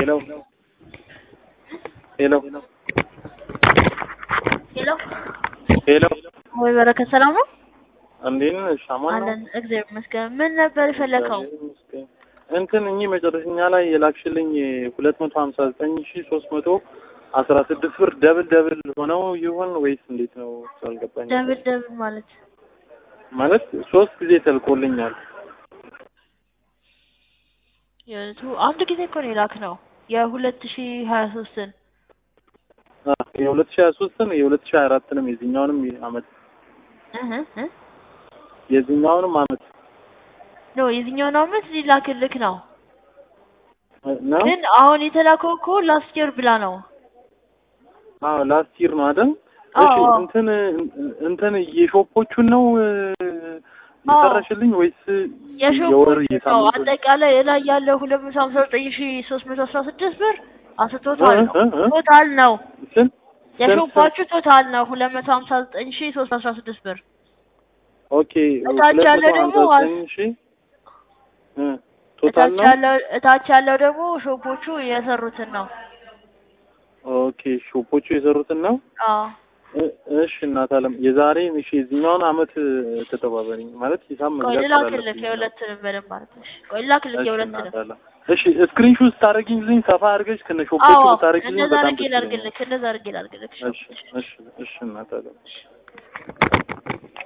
ሄሎ ሄሎ ሄሎ ሄሎ ወይ በረከት ሰላም ነው እንዴት ነሽ? አማን ነው? አለን እግዚአብሔር ይመስገን ምን ነበር የፈለከው እንትን እኚህ መጨረሻኛ ላይ የላክሽልኝ ሁለት መቶ ሀምሳ ዘጠኝ ሺ ሶስት መቶ አስራ ስድስት ብር ደብል ደብል ሆነው ይሆን ወይስ እንዴት ነው? አልገባኝ። ደብል ደብል ማለት ማለት ሶስት ጊዜ ተልኮልኛል። የቱ አንድ ጊዜ እኮ ነው የላክ ነው የሁለት ሺ ሀያ ሶስትን የሁለት ሺ ሀያ ሶስትን የሁለት ሺ ሀያ አራትንም የዚህኛውንም አመት እህ እ የዚህኛውንም አመት ኖ የዚህኛውን አመት ሊላክልክ ነው ነው። ግን አሁን የተላከው እኮ ላስት ይር ብላ ነው አዎ ላስት ይር ነው አይደል? እሺ አዎ። እንትን እንትን የሾፖቹን ነው የሰራሽልኝ ወይስ የወር የሾፖቹ ነው የሳምንት አጠቃላይ ላይ ያለው ሁለት መቶ ሀምሳ ዘጠኝ ሺ ሶስት መቶ አስራ ስድስት ብር አስር ቶታል ነው እ እ እ ቶታል ነው ስንት የሾፓችሁ ቶታል ነው ሁለት መቶ ሀምሳ ዘጠኝ ሺ ሶስት አስራ ስድስት ብር ኦኬ እታች ሁለት ያለው መቶ ደግሞ ሀምሳ ዘጠኝ ሺህ እ ቶታል እታች ነው። ያለው እታች ያለው ደግሞ ሾፖቹ የሰሩትን ነው ኦኬ ሾፖቹ የሰሩትን ነው። አዎ እ- እሺ እናት አለም የዛሬ እሺ የዚህኛውን አመት ተተባበሪኝ ማለት ሂሳብ ቆይ መግዛት ልላክልክ ስላለብኝ ነው። የሁለትንም በደንብ ማለት ነው ቆይ ልላክልክ እሺ የሁለትንም እናት አለም እሺ ስክሪንሾት ስታደርጊልኝ ሰፋ አድርገሽ ከነ ሾፖቹ አዎ ብታደርጊልኝ እንደዛ በጣም አድርጌ ደስ ይለኛል። ላድርግልክ እንደዛ አድርጌ ላድርግልክ እሺ እሺ እሺ እናት አለም